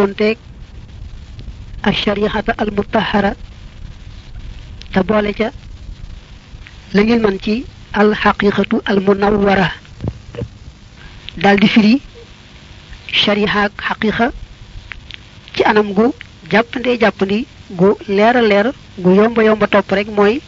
dëppoonteeg ak shari'ata al mutahara te boole ca la ngeen man ci al xaqiqatu al munawwara daal di firi shariha ak xaqiqa ci anam gu jàppandee jàppandi gu leer a leer gu yomba yomba topp rek mooy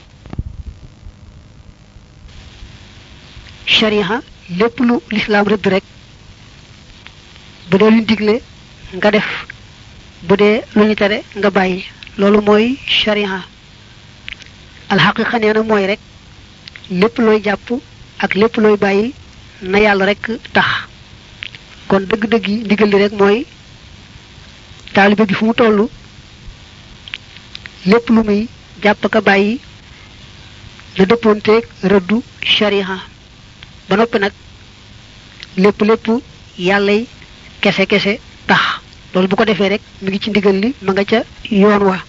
shariha lépp lu lislaam rëdd rek bu dee luñ digle nga def bu dee lu ñu tere nga bàyyi loolu mooy shariha alxaqiqa nee na mooy rek lépp looy jàpp ak lépp looy bàyyi na yàlla rek tax kon dëgg-dëgg yi ndigal li rek mooy taalibe bi fu mu toll lépp lu muy jàpp ka bàyyi na dëppoonteeg rëddu shariha ba noppi nag lépp lépp yàllay kese kese tax loolu bu ko defee rek mi ngi ci ndigal li ma nga ca yoon wa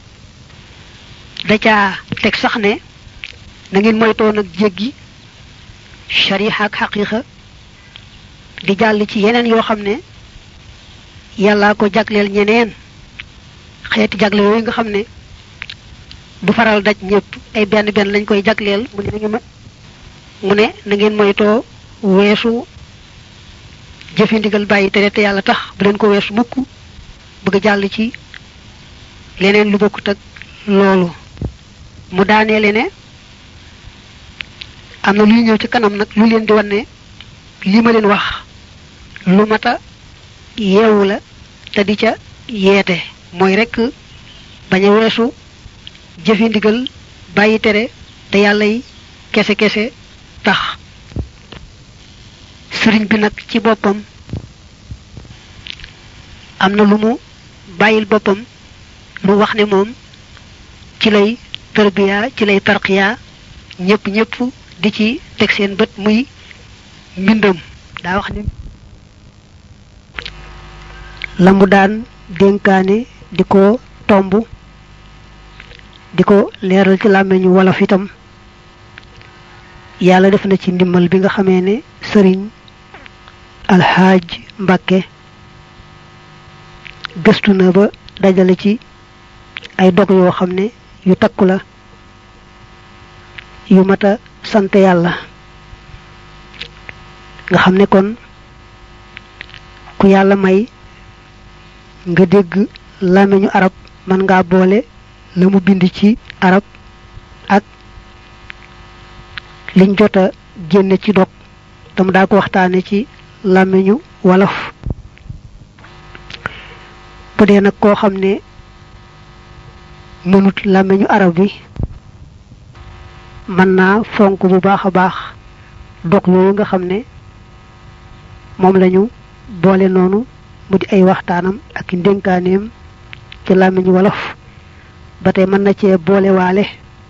da caa teg sax ne na ngeen moytoo nag jéggi shariha ak xaqiqa di jàll ci yeneen yoo xam ne yàllaa ko jagleel ñeneen xeeti jagle yooyu nga xam ne du faral daj ñëpp ay benn benn lañ koy jagleel mu ne na ngeen mu ne na ngeen moytoo weesu jëfe ndigal bàyyi tere te yàlla tax bu leen ko weesu mukk bëgg jàll ci leneen lu bokkut ak loolu mu daaneele ne am na luy ñëw ci kanam nag lu leen di wan ne li ma leen wax lu mata yeewu la te di ca yeete mooy rekk bañ a weesu jëfe ndigal bàyyi tere te yàlla yi kese kese tax sëriñ bi nag ci boppam am na lu mu bàyyil boppam lu wax ne moom ci lay tarbiya ci lay tarqiya ñëpp ñëpp di ci teg seen bët muy mbindam daa wax ne la mu daan dénkaane di ko tomb di ko leeral ci làmmeñu wolof itam yàlla def na ci ndimmal bi nga xamee ne sëriñ alxaaj mbàkke gëstu na ba dajale ci ay dog yoo xam ne yu takku la yu mat a sant yàlla nga xam ne kon ku yàlla may nga dégg làmmiñu arab mën ngaa boole la mu bind ci arab ak liñ jot a génne ci dog tam daa ko waxtaane ci làmmiñu wolof bu dee nag koo xam ne mënut làmmiñu arab bi mën naa fonk bu baax a baax dog yooyu nga xam ne moom lañu boole noonu mu di ay waxtaanam ak ndénkaaneem ci làmmiñu wolof ba tey mën na cee boole waale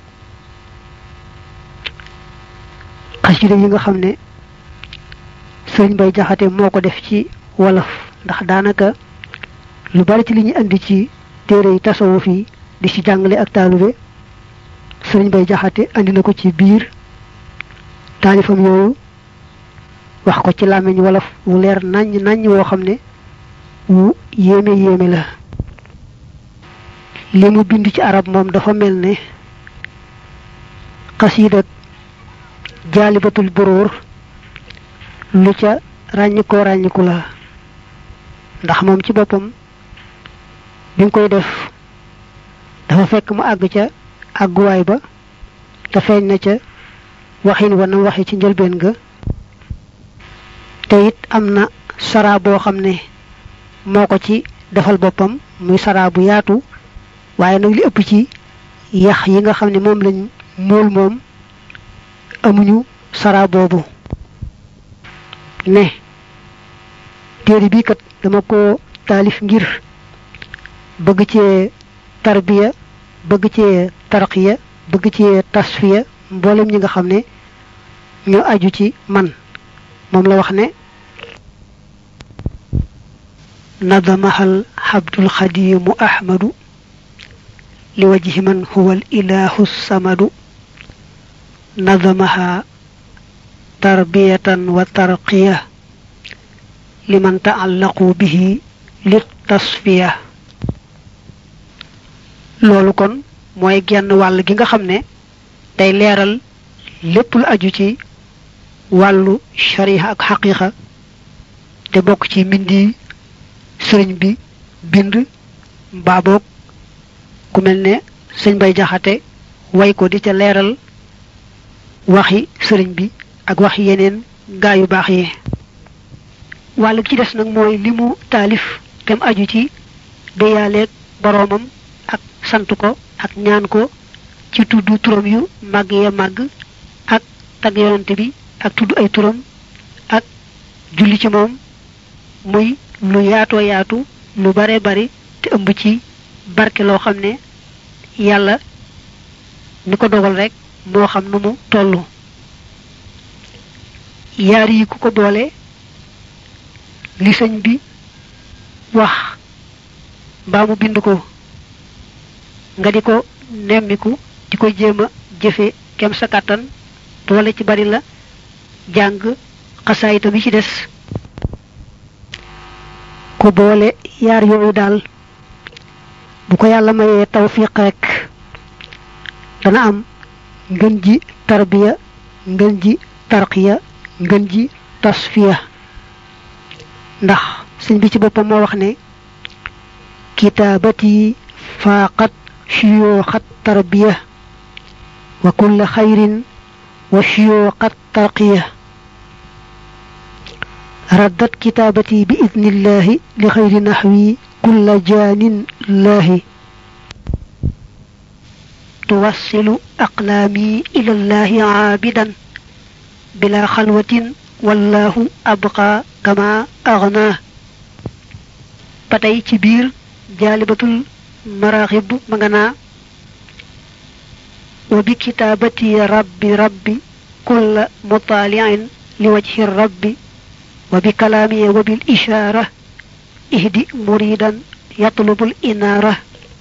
xasida yi nga xam ne sëriñ bay jaxate moo ko def ci wolof ndax daanaka lu bari ci li ñu andi ci téere yi tasawuf yi di ci jàngale ak taalube sëriñ bay jaxate andi na ko ci biir taalifam yooyu wax ko ci làmmiñ wolof wu leer naññ naññ woo xam ne wu yéeme yéeme la li mu bind ci arab moom dafa mel ne xasiidak jaalibatul buróor lu ca ràññikoo ràññiku la ndax moom ci boppam bi nga koy def dafa fekk mu àgg ca àgguwaay ba te feeñ na ca waxin wa nam waxe ci njëlbeen ga te it am na saraa boo xam ne moo ko ci defal boppam muy saraa bu yaatu waaye nag li ëpp ci yax yi nga xam ne moom lañ mool moom amuñu saraa boobu ne téere bii kat dama ko taalif ngir bëgg cee tarbiya bëgg cee tarqiya bëgg cee tasfiya mboolem ñi nga xam ne ñoo aju ci man moom la wax ne nadamahal xabdul xadimu ahmadu li wajhi man huwa al ilahu samadu nadamaha tarbiyatan wa tarqiya liman taallaqu bihi lit tasfiya loolu kon mooy genn wàll gi nga xam ne day leeral lépp lu aju ci wàllu shariha ak xaqiqa te bokk ci mbindi sëriñ bi bind mbaa boog ku mel ne sëñ bay jaxate way ko di ca leeral waxi sëriñ bi ak waxi yeneen gaa yu baax yi wàll ci des nag mooy li mu taalif te mu aju ci déyaaleeg boroomam ak sant ko ak ñaan ko ci tudd turam yu màgg ya màgg ak tagg yonante bi ak tudd ay turam ak julli ci moom muy lu yaatoo yaatu lu bare bari te ëmb ci barke loo xam ne yàlla ni ko dogal rek moo xam nu mu tollu yaar yi ku ko boole li sëñ bi wax mbaa mu bind ko nga di ko nemmiku di ko jéem a jëfe kem sa kàttan boole ci bari la jàng xasaayita bi ci des ku boole yaar yooyu daal bu ko yàlla mayee tawfiq rek dana am ngën ji tarbiya ngën ji tarqiya ngën ji tasfiya ndax sëñ bi ci boppam moo wax ne kitaabati faaqat shuyuuxat tarbiya wa kulla xayrin wa shuyuuxat tarqiya raddat kitaabati bi idnillahi li xayri naxwi kulla jaanin laahi tuwassilu aqlaami ila llahi caabidan bila xalwatin wallahu abqa kama aghnaa ba tey ci biir jaalibatul maraaxib ma nga naa wa bi kitaabati rabbi rabbi kulla mutaaliin li wajhi rabbi wa bi kalaami wa bil ishaara ihdi muridan yatlubul inaara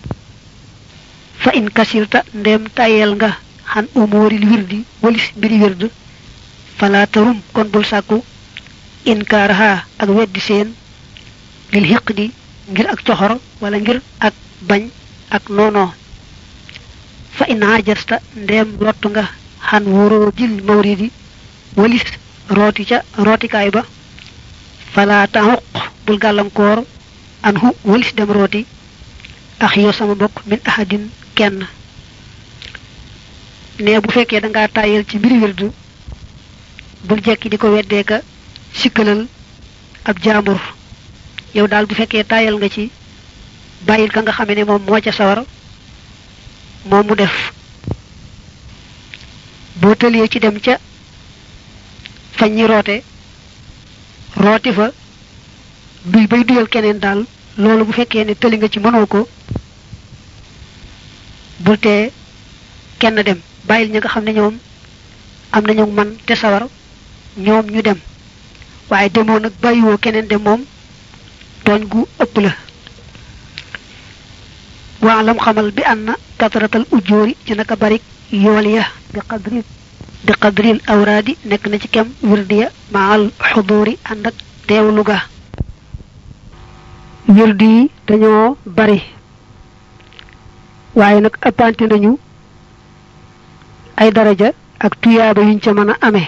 fa in kasirta ndem tayel nga xan umuuril wirdi walis mbiri wird fala tarum kon bul sàkku inkaaraha ak weddi seen lil xiqdi ngir ak coxor wala ngir ak bañ ak noonoo fa in ajasta ndem lottu nga xan wóoroo jil mawridi walis rooti ca rootikaay ba fala taxuq bul gàllankoor an hu walis dem rooti ax yoo sama bokk min ahadin kenn ne bu fekkee dangaa tàyyel ci mbiri wirdu bul jekki di ko weddeeka sikkalal ab jaambur yow daal bu fekkee tàyyal nga ci bàyyil ka nga xame ne moom moo ca sawar moom mu def boo tëlee ci dem ca fañ ñi roote rooti fa duy bay duyal keneen daal loolu bu fekkee ne tëli nga ci mënoo ko bul tee kenn dem bàyyil ña nga xam ne ñoom am nañu man te sawar ñoom ñu dem waaye demoo nag bàyyiwoo keneen dem moom tooñ gu ëpp la waalam xamal bi ànd na katratal ujjóori ci naka barik yool ya bi qadri bi qadril awraadi nekk na ci kem wirdiya maal xuduuri ànd ak teewlu ga wirdi yi dañoo bari waaye nag ëppante nañu ay daraja ak tuyaaba yuñ ca mën a amee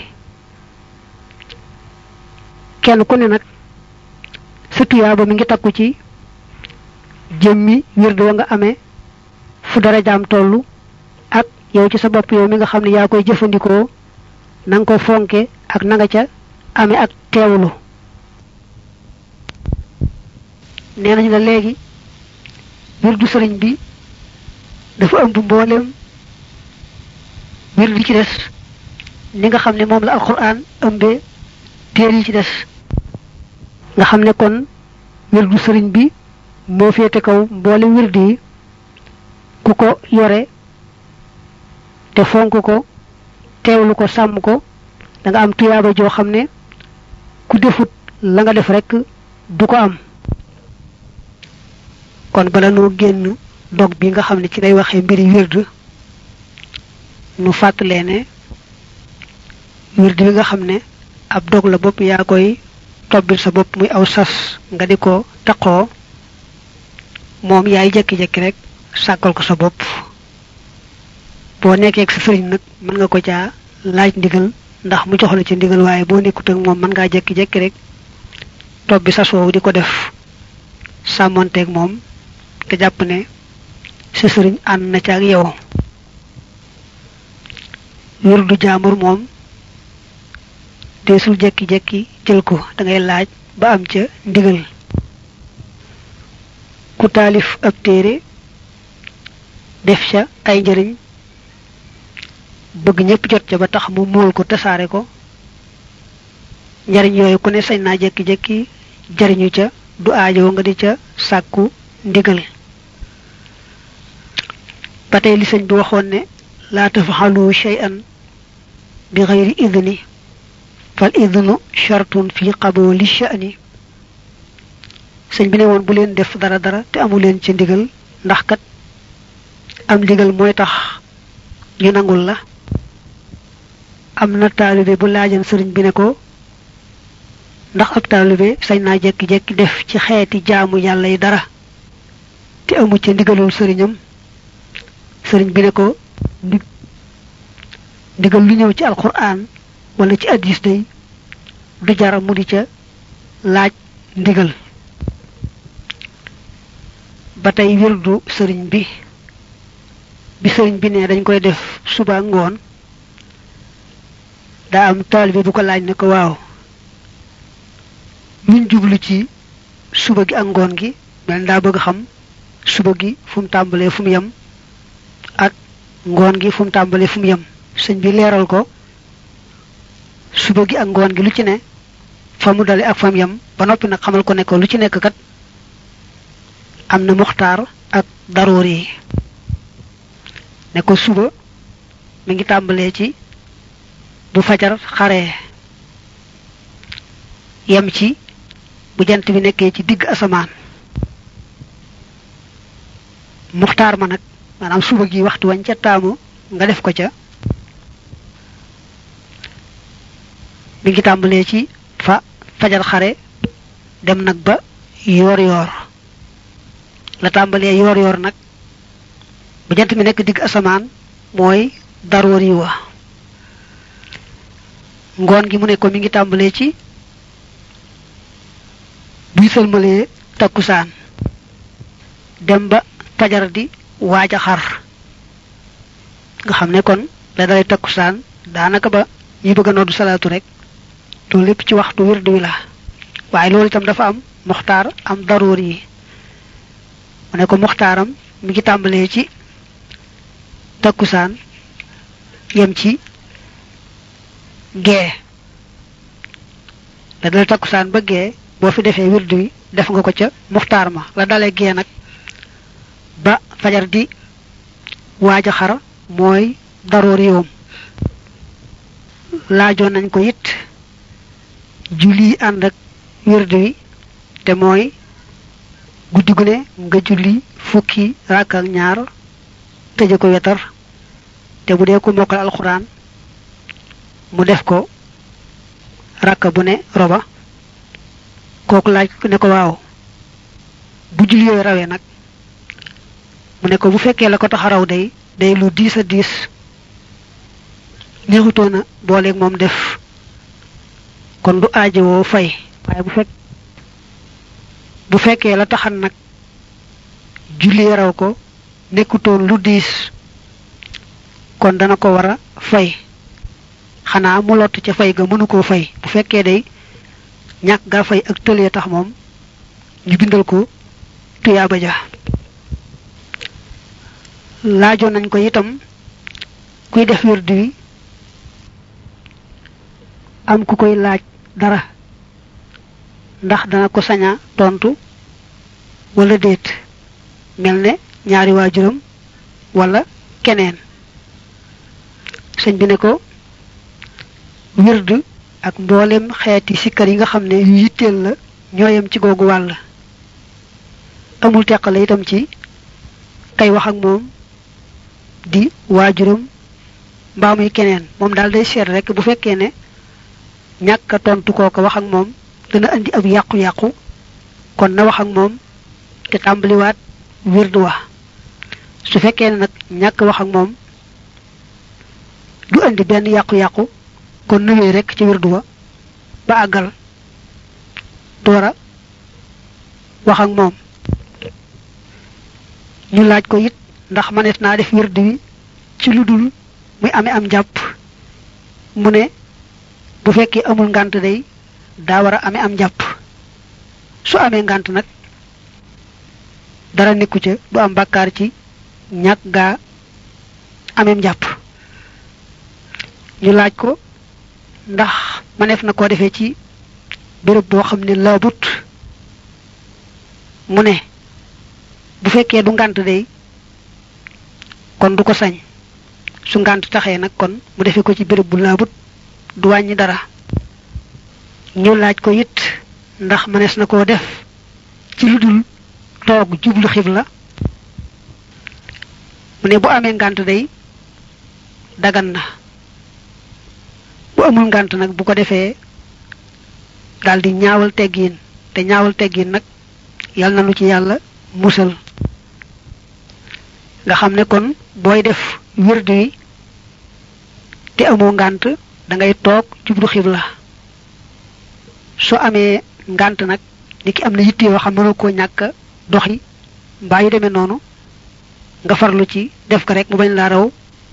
kenn ku ne nag sa tuyaaba mi ngi takku ci jëmmi wirdu wa nga amee fu darajaam tollu ak yow ci sa bopp yow mi nga xam ne yaa koy jëfandikoo na nga ko fonke ak na nga ca amee ak teewlu nee nañu la léegi wirdu sëriñ bi dafa ëmb mboolem wirdu ci des ni nga xam ne moom la alquran ëmbee téer yi ci des nga xam ne kon wirdu sëriñ bi moo féete kaw mboolem wirdu yi ku ko yore te fonk ko teewlu ko sàmm ko da nga am tuyaaba joo xam ne ku defut la nga def rekk du ko am kon bala noo génn dog bi nga xam ne ci lay waxee mbiri wird nu fàttalee ne wird bi nga xam ne ab dog la bopp yaa koy tobbil sa bopp muy aw sas nga di ko taqoo moom yaay jekki-jekki rek sàkkal ko sa bopp boo nekkee ak sa sëriñ nag mën nga ko caa laaj ndigal ndax mu jox la ci ndigal waaye boo nekkut ak moom mën ngaa jekki-jekki rek topp bi sa soow di ko def sàmmonteeg moom te jàpp ne sa sëriñ ànd na ca ak yow wirdu jaamur moom deesul jekki-jekki jël ko da ngay laaj ba am ca ndigal ku taalif ab téere def ca ay njëriñ bëgg ñëpp jot ca ba tax mu mool ko tasaare ko njariñ yooyu ku ne sañ naa jekki-jekki jariñu ca du aajo nga di ca sàkku ndigal ba tey li sëñ bi waxoon ne laa tafaxalu shay'an bi xayri idni fal idnu shartun fi qabuli sha'ni sëñ bi ne woon bu leen def dara dara te amu leen ci ndigal ndax kat am ndigal mooy tax ñu nangul la am na taalibe bu laajan sëriñ bi ne ko ndax ab taalibe sañ naa jekki-jekki def ci xeeti jaamu yàlla yi dara te amu ci ndigalul sëriñam sëriñ bi ne ko ndig ndigal lu ñëw ci alquran wala ci addis day du jara mu di ca laaj ndigal ba tey wirdu sëriñ bi bi sëriñ bi ne dañ koy def suba ngoon daa am taalibe bu ko laaj ne ko waaw luñ jublu ci suba gi ak ngoon gi mel daa bëgg xam suba gi fu mu tàmbalee fu mu yem ak ngoon gi fu mu tàmbalee fu mu yem sëñ bi leeral ko suba gi ak ngoon gi lu ci ne fa mu dale ak fa mu yem ba noppi nag xamal ko ne ko lu ci nekk kat am na muxtaar ak daroor yi ne ko suba mi ngi tàmbalee ci bu fajar xaree yem ci bu jant bi nekkee ci digg asamaan muxtaar ma nag maanaam suba gi waxtu wañ ca taamu nga def ko ca mi ngi tàmbalee ci fa fajar xare dem nag ba yoor yoor la tàmbalee yoor yoor nag bu jant bi nekk digg asamaan mooy daroor yi wa ngoon gi mu ne ko mi ngi tàmbalee ci buy sëlmalee takkusaan dem ba fajar di waaj a xar nga xam ne kon la dalay takkusaan daanaka ba ñi bëgg a noddu salaatu rek loolu lépp ci waxtu wird wi la waaye loolu itam dafa am muxtaar am daroor yi mu ne ko muxtaaram mi ngi tàmbalee ci takkusaan yem ci gee la dale takkusaan ba gee boo fi defee wird wi def nga ko ca muxtaar ma la dalee gee nag ba fajar di waaj a xar mooy daroor yoom laajoon nañ ko it julli ànd ak wird wi te mooy guddi gu ne nga julli fukki rakk ak ñaar tëje ko wetar te bu dee ko mokkal alxuraan mu def ko rakk bu ne roba kooku laaj ne ko waaw bu julli yooyu rawee nag mu ne ko bu fekkee la ko tax a raw day day lu diis a diis neexutoon a booleeg moom def kon du aajowoo fay waaye bu fekk bu fekkee la taxan nag julli raw ko nekkutoon lu diis kon dana ko war a fay xanaa mu lott ca fay ga mënu koo fay bu fekkee day ñàkk gaa fay ak tëlee tax moom ñu bindal ko tuyaaba ja laajoon nañ ko itam kuy def wirdu wi am ku koy laaj dara ndax dana ko saña tontu wala déet mel ne ñaari waajuram wala keneen sëñ bi ne ko wirdu ak mboolem xeeti sikkar yi nga xam ne yu yitteel la ñooyam ci googu wàll amul teqale itam ci kay wax ak moom di waajuram mbaa muy keneen moom daal day seet rek bu fekkee ne ñàkk a tontu kooka wax ak moom dana andi ab yàqu-yàqu kon na wax ak moom te tàmbaliwaat wird wa su fekkee ne nag ñàkk wax ak moom du andi benn yàqu-yàqu kon nuwee rek ci wird wa ba àggal door a wax ak moom ñu laaj ko it ndax manees naa def wird wi ci lu dul muy amee am jàpp mu ne bu fekkee amul ngànt day daa war a amee am jàpp su amee ngànt nag dara nekku ca du am bàkkaar ci ñàkk gaa ameem jàpp ñu laaj ko ndax maneef na koo defee ci béréb boo xam ne laabut mu ne bu fekkee du ngànt day kon du ko sañ su ngànt taxee nag kon mu defee ko ci béréb bu laabut du wàññi dara ñu laaj ko it ndax mënees na koo def ci lu dul toog jublu xibla mu ne bu amee ngànt day dagan na bu amul ngànt nag bu ko defee daldi ñaawal teggiin te ñaawal teggiin nag yal na nu ci yàlla musal nga xam ne kon booy def wird wi te amoo ngànt da ngay toog jublu xibla soo amee ngànt nag ni ki am na yitte yoo xam mënoo koo ñàkk doxi mbaa yu demee noonu nga farlu ci def ko rek mu bañ laa raw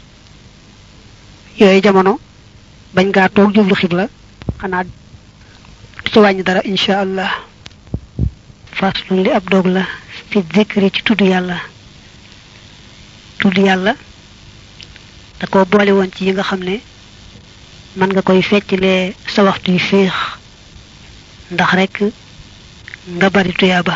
yooyu jamono bañ ngaa toog jublu xibla xanaa du ci wàññi dara incha allah faslun li ab dog la fi zikri ci tudd yàlla tudd yàlla da ko boole woon ci yi nga xam ne mën nga koy fecclee sa waxtu yu féex ndax rek nga bari tuyaaba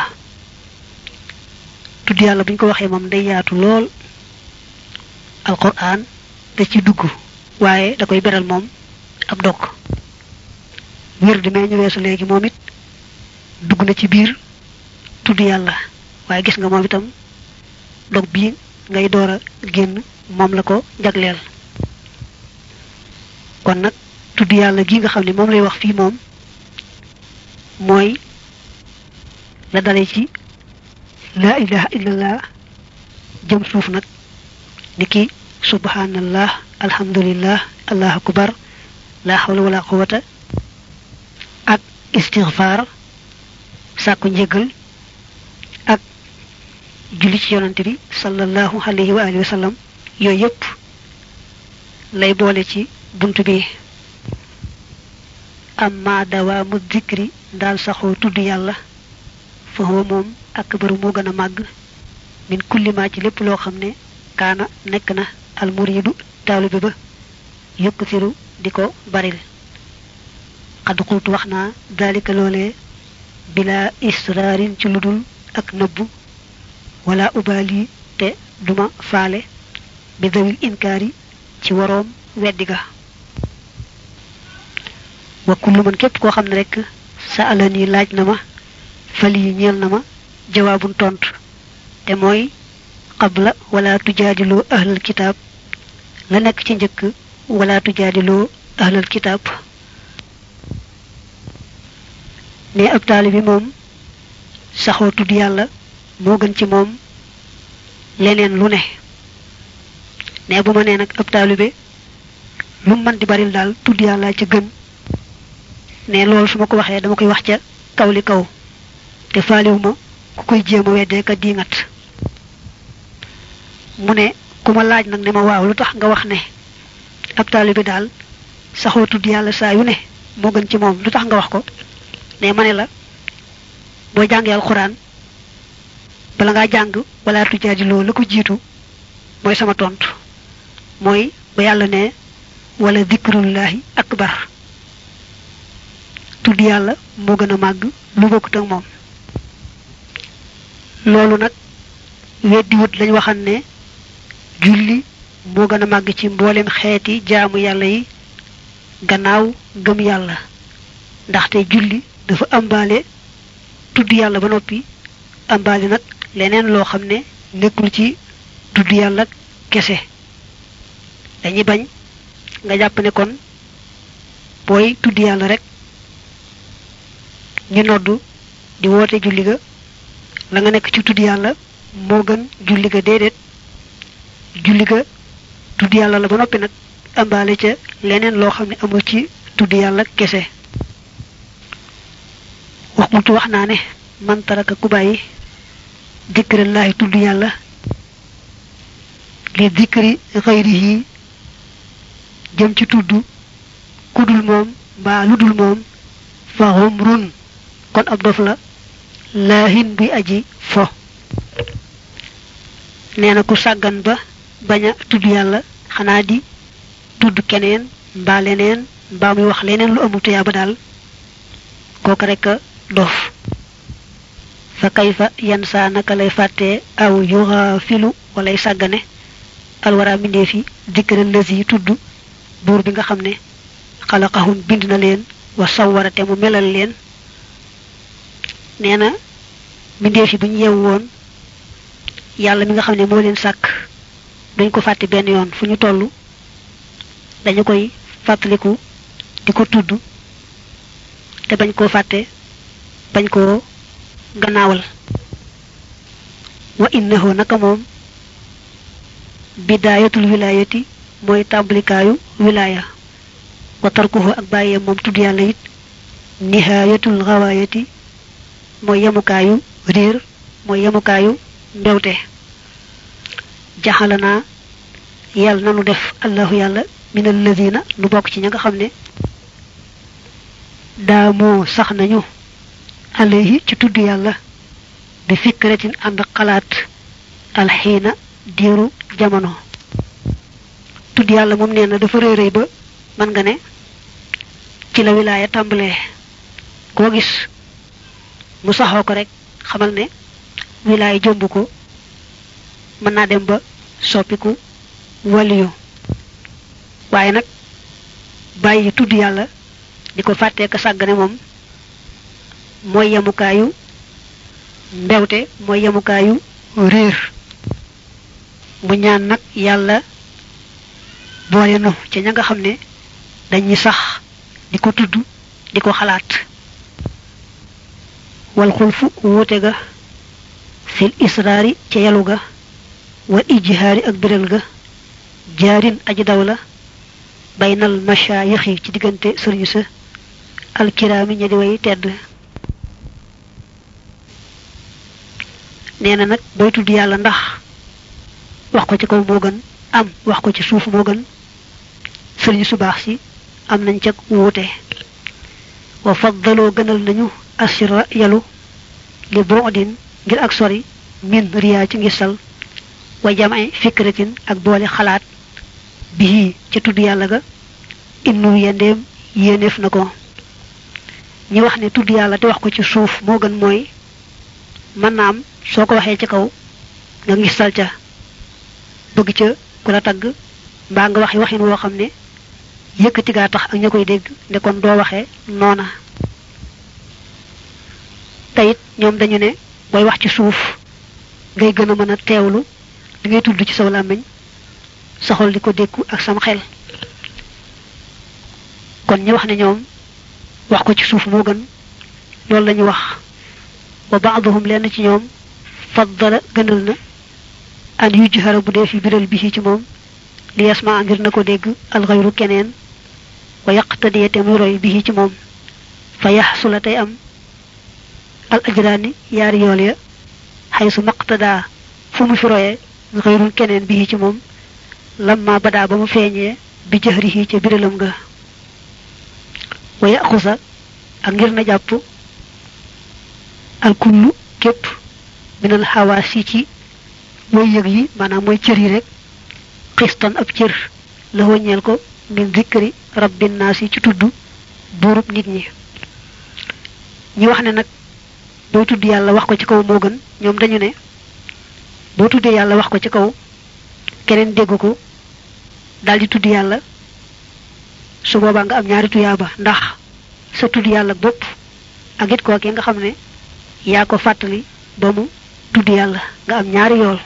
tudd yàlla bu ñu ko waxee moom day yaatu lool alquran da ci dugg waaye da koy beral moom ab dog wir di mee ñu weesu léegi moom it dugg na ci biir tudd yàlla waaye gis nga moom itam dog bii ngay door a génn moom la ko jagleel kon nag tudd yàlla gi nga xam ne moom lay wax fii moom mooy la dale ci laa ilaha illallah jëm suuf nag ni ki subhanallah alhamdulillah allahu akbar la hawla wala quwata ak istighfar sàkku njëgal ak julli ci yonante bi sallallahu alayhi wa alihi wa sallam yooyu yépp lay boole ci bunt bi amma dawaamu zikri daal saxoo tudd yàlla fa huwa moom akbaru moo gën a màgg min kulli ma ci lépp loo xam ne kaana nekk na almuridu taalibe ba yukthiru di ko baril xad xultu wax naa dalika loolee bila israarin ci ludul ak nëbbu wala ubaali te duma faale bi dawil inkaari ci waroom weddi ga wa kullu man képp koo xam ne rek sa alani laaj na ma fal yi ñeel na ma jawaabun tontu te mooy qabla wala tujaadiloo ahlal kitaab la nekk ci njëkk wala tujaadiloo ahlal kitaab ne ab taalibi moom saxoo tudd yàlla moo gën ci moom leneen lu ne ne bu ma nee nag ab taalibe lu man di baril daal tudd yàlla ca gën ne loolu su ma ko waxee dama koy wax ca kaw li kaw te faaliwu ma ku koy jéem a weddee ka diingat mu ne ku ma laaj nag ne ma waaw lu tax nga wax ne ab taalibe daal saxoo tudd yàlla saa yu ne moo gën ci moom lu tax nga wax ko ne ma ne la boo jàngee alxuraan bala ngaa jàng wala tujaadiloo la ko jiitu mooy sama tontu mooy ba yàlla ne wala dikrullahi akbar tudd yàlla moo gën a màgg lu bokkut ak moom loolu nag weddiwut lañ waxan ne julli moo gën a màgg ci mboolem xeeti jaamu yàlla yi gannaaw gëm yàlla ndaxte julli dafa ambaale tudd yàlla ba noppi ambaale nag leneen loo xam ne nekkul ci tudd yàlla kese dañuy bañ nga jàpp ne kon booy tudd yàlla rek ñu noddu di woote julli ga la nga nekk ci tudd yàlla moo gën julli ga déedéet julli ga tudd yàlla la ba noppi nag ambaale ca leneen loo xam ne amul ci tudd yàlla kese wax mutu wax naa ne man taraka ku bàyyi dikrillaahi tudd yàlla li dikri xayrihi jëm ci tudd kudul moom mbaa lu dul moom fa humrun kon ab dof la laahin buy aji fo nee na ku sàggan ba bañ a tudd yàlla xanaa di tudd keneen mbaa leneen mbaa muy wax leneen lu amul tuyaa ba daal kooku rek a dof fa kayfa yan saa naka lay fàttee aw yuxaafilu walay sàggane alwara mindee fi dikkëral lës yi tudd buur bi nga xam ne xalaqahum bind na leen wa sawwarate mu melal leen nee na mindee fi bu ñu yeewu woon yàlla mi nga xam ne moo leen sàkk duñ ko fàtte benn yoon fu ñu toll dañu koy fàttaliku di ko tudd te bañ koo fàtte bañ koo gannaawal wa innahu naka moom bidaayatul wilaayati mooy tàmbalikaayu wilaaya wa tarkuhu ak bàyyee moom tudd yàlla it nihaayatul gawaayati mooy yemukaayu réer mooy yemukaayu mbewte jaxalanaa yàlla nanu def allahu yàlla min alladina nu bokk ci ña nga xam ne daamoo sax nañu alayhi ci tudd yàlla bi fikratin ànd xalaat alxiina diiru jamono tudd yàlla moom nee na dafa rëy rëy ba mën nga ne ci la wilaaya tàmbalee koo gis mu saxoo ko rek xamal ne wilaaya jomb ko mën naa dem ba soppiku waliyu waaye nag bàyyi tudd yàlla di ko fàttee ka sàggane moom mooy yemukaayu mbewte mooy yemukaayu réer mu ñaan nag yàlla boole nu ci ña nga xam ne dañuy sax di ko tudd di ko xalaat wal xulfu wuute ga fil israari ca yalu ga wal ijhaari ak biral ga jaarin aji daw la baynal mashaayixi ci diggante sëriñ sa alkiraami ña di way tedd nee na nag booy tudd yàlla ndax wax ko ci kaw moo gën am wax ko ci suuf moo gën sëriñ su baax si am nañ ca wuute wa faddaloo gënal nañu asira yalu li bu'din ngir ak sori min riyaa ci ngisal wa jamay fikratin ak boole xalaat bii ca tudd yàlla ga innu yendeem yéeneef na ko ñi wax ne tudd yàlla te wax ko ci suuf moo gën mooy mën naa am soo ko waxee ci kaw nga ngisal ca bëgg ca ku la tagg mbaa nga waxi waxin woo xam ne yëkkati gaa tax ak ña koy dégg ne kon doo waxee noona teyit ñoom dañu ne booy wax ci suuf ngay gën a mën a teewlu li ngay tudd ci saw làmmiñ sa xol di ko dékku ak sam xel kon ñu wax ne ñoom wax ko ci suuf moo gën loolu lañu wax wa baaduhum lenn ci ñoom faddala gënal na an yujhara bu dee fi biral bi ci moom li yasma ngir na ko dégg alxayru keneen wa yaqtadiya te muy roy bi ci moom fa yaxsula tey am al ajraani yaari yool ya xaysu maqtadaa fu mu fi royee xayrul keneen bi ci moom lamma badaa ba mu feeñee bi jëhrihi ca biralam nga wa yaxusa ak ngir na jàpp alkullu képp minal xawaas yi ci mooy yëg yi maanaam mooy cër yi rek xistan ab cër la wëññeel ko min zikri rabbin naas yi ci tudd buurub nit ñi ñi wax ne nag booy tudd yàlla wax ko ci kaw moo gën ñoom dañu ne boo tuddee yàlla wax ko ci kaw keneen dégg ko daldi tudd yàlla su boobaa nga am ñaari tuyaaba ndax sa tudd yàlla bopp ak it kookee nga xam ne yaa ko fàttali ba mu tudd yàlla nga am ñaari yool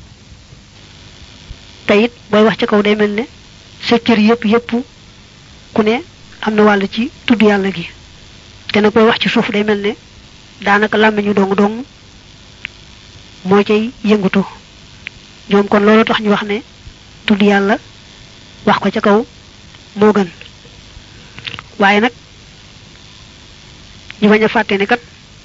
te it booy wax ci kaw day mel ne sa cër yépp yépp ku ne am na wàll ci tudd yàlla gi te nag booy wax ci suuf day mel ne daanaka làmmiñu dong dong moo cay yëngutu ñoom kon loolu tax ñu wax ne tudd yàlla wax ko ca kaw moo gën waaye nag ñu bañ a fàtte ne kat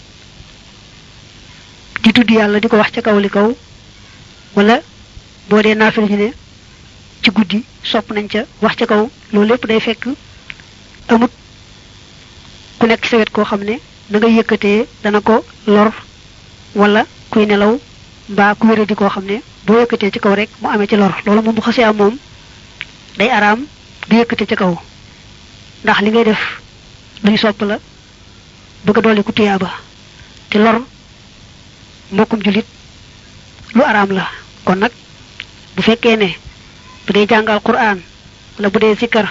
di tudd yàlla di ko wax ca kaw li kaw wala boo dee naafila ñu ne ci guddi sopp nañ ca wax ca kaw loolu lépp day fekk amut ku nekk sa wet koo xam ne na nga yëkkatee dana ko lor wala kuy nelaw mbaa ku wéradi koo xam ne boo yëkkatee ci kaw rek mu amee ci lor loolu moom bu xasee am moom day araam di yëkkate ci kaw ndax li ngay def luñ sopp la bëgg a dolli ku tuyaaba te lor mbokkum jullit lu araam la kon nag bu fekkee ne bu dee jàngal quraan wala bu dee sikkar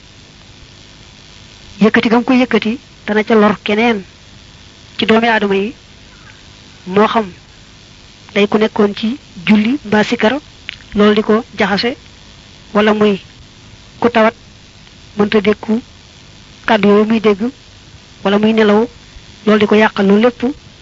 yëkkati gam koy yëkkati dana ca lor keneen ci doomi aadama yi moo xam day ku nekkoon ci julli mbaa sikkar loolu di ko jaxase wala muy ku tawat mënta dékku kàddu yooyu muy dégg wala muy nelaw loolu di ko yàqal loolu lépp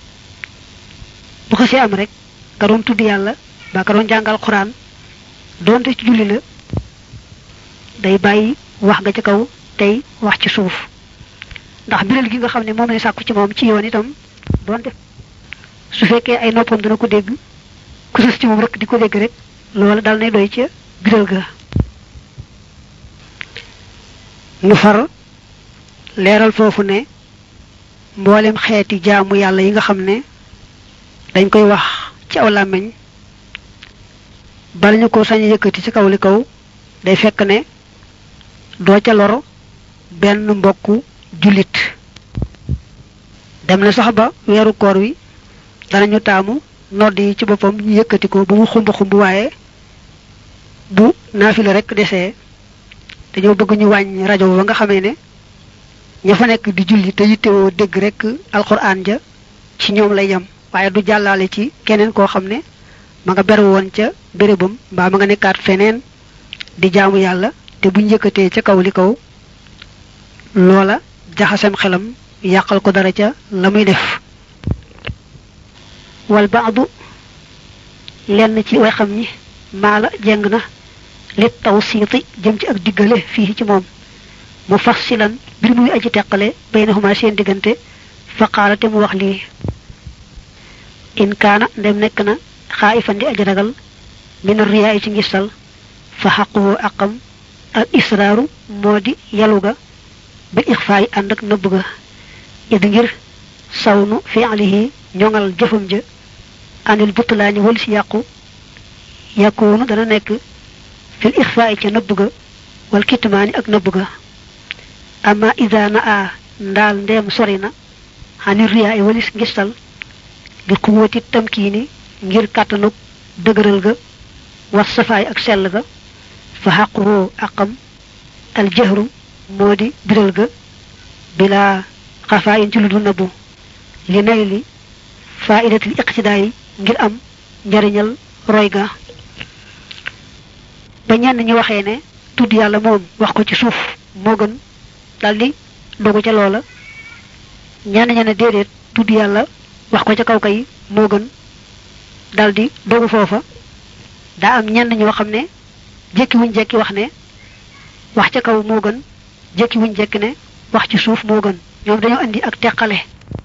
bu xasee am rek ka doon tudd yàlla ba ka doon jàngal xuraan doonte ci julli la day bàyyi wax nga ci kaw tey wax ci suuf ndax biral gi nga xam ne moom lay sàkku ci moom ci yoon itam doonte su fekkee ay noppam dana ko dégg ku sës ci moom rek di ko dégg rek loolu dal nay doy ca biral ga nu far leeral foofu ne mboolem xeeti jaamu yàlla yi nga xam ne dañ koy wax ci aw làmmiñ bala ñu ko sañ yëkkati ci kaw li kaw day fekk ne doo ca lor benn mbokku jullit dem na sax ba weeru koor wi danañu taamu nodd yi ci boppam ñu yëkkati ko ba mu xumb xumb waaye bu naafila rek desee dañoo bëgg ñu wàññi rajo ba nga xamee ne ña fa nekk di julli te yittewoo dégg rek alxuraan ja ci ñoom lay yem waaye du jàllale ci keneen koo xam ne ma nga beru woon ca bérébam mbaa ma nga nekkaat feneen di jaamu yàlla te buñ yëkkatee ca kaw li kaw loola jaxasem xelam yàqal ko dara ca la muy def wal baadu lenn ci way xam ñi maala jeng na li taw siiti jëm ci ak diggale fii ci moom mu fassilan bir muy aji teqale baynahuma seen diggante fa qaala te mu wax lii in kaana ndem nekk na xaayifan di aji ragal min riyaa ci ngistal fa xaquhu aqam al israaru moo di yalu ga bil ixfaa yi ànd ak nëbb ga id ngir sawnu fi'lihi ñoŋal jëfam ja anil butlaani wal si yàqu yakunu dana nekk fil ixfaa yi ca nëbb ga wal kitmaani ak nëbb ga amma ida na a ndaal ndeem sori na xani riyaa yi walis ngistal bi quwwati tamkiini ngir kàttanug dëgëral ga was safaay ak sell ga fa xaquhu aqam al jahru moo di biral ga bila xafaa in ci lu du nëbbu li nay li faidatil iqtidaa yi ngir am njariñal roy ga ba ñenn ñu waxee ne tudd yàlla moom wax ko ci suuf moo gën daldi dogu ca loola ñenn ña ne déedéet tudd yàlla wax ko ca kaw kay moo gën daldi dogu foofa daa am ñenn ñoo xam ne jekki wuñ jekki wax ne wax ca kaw moo gën jekki wuñ jekki ne wax ci suuf moo gën ñoom dañoo indi ak teqale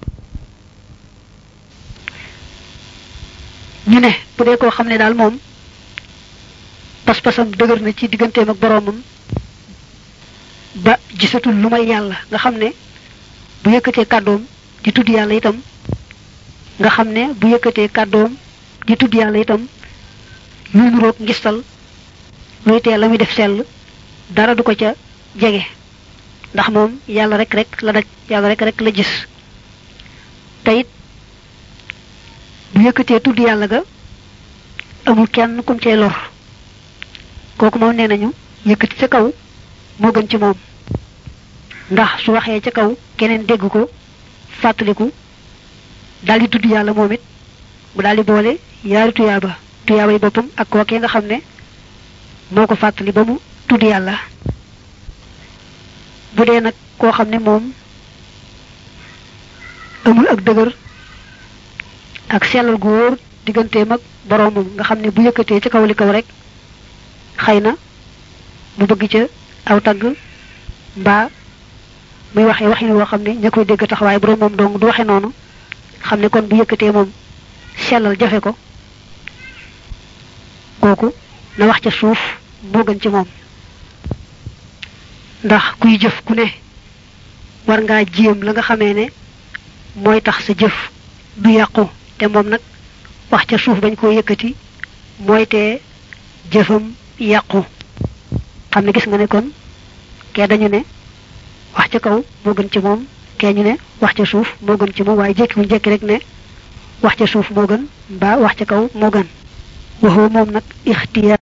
ñu ne bu dee koo xam ne daal moom pas-pasam dëgër na ci digganteem ak boroomam ba gisatul lu may yàlla nga xam ne bu yëkkatee kàddoom di tudd yàlla itam nga xam ne bu yëkkatee kàddoom di tudd yàlla itam luy nuroog ngistal luy tee la muy def sell dara du ko ca jege ndax moom yàlla rek rek la daj yàlla rek rek la gis te it bu yëkkatee tudd yàlla ga amul kenn kum cay lor kooku moom nee nañu yëkkati ca kaw moo gën ci moom ndax su waxee ca kaw keneen dégg ko fàttaliku daldi tudd yàlla moom it mu daldi boole yaari tuyaaba tuyaaba yi boppam ak kookee nga xam ne moo ko fàttali ba mu tudd yàlla bu dee nag koo xam ne moom amul ak dëgër ak sellal gu wóor digganteem ak boroomam nga xam ne bu yëkkatee ci kaw li kaw rek xëy na mu bëgg ca aw tagg mbaa muy waxee waxin woo xam ne ña koy dégg tax waaye borom moom dong du waxe noonu xam ne kon bu yëkkatee moom sellal jafe ko kooku na wax ca suuf moo gën ci moom ndax kuy jëf ku ne war ngaa jéem la nga xamee ne mooy tax sa jëf du yàqu te moom nag wax ca suuf bañ koo yëkkati mooy te jëfam yàqu xam ne gis nga ne kon kee dañu ne wax ca kaw moo gën ci moom kee ñu ne wax ca suuf moo gën ci moom waaye jékkiwuñ jékki rek ne wax ca suuf moo gën mbaa wax ca kaw moo gën waxoo moom nag ixtiyaar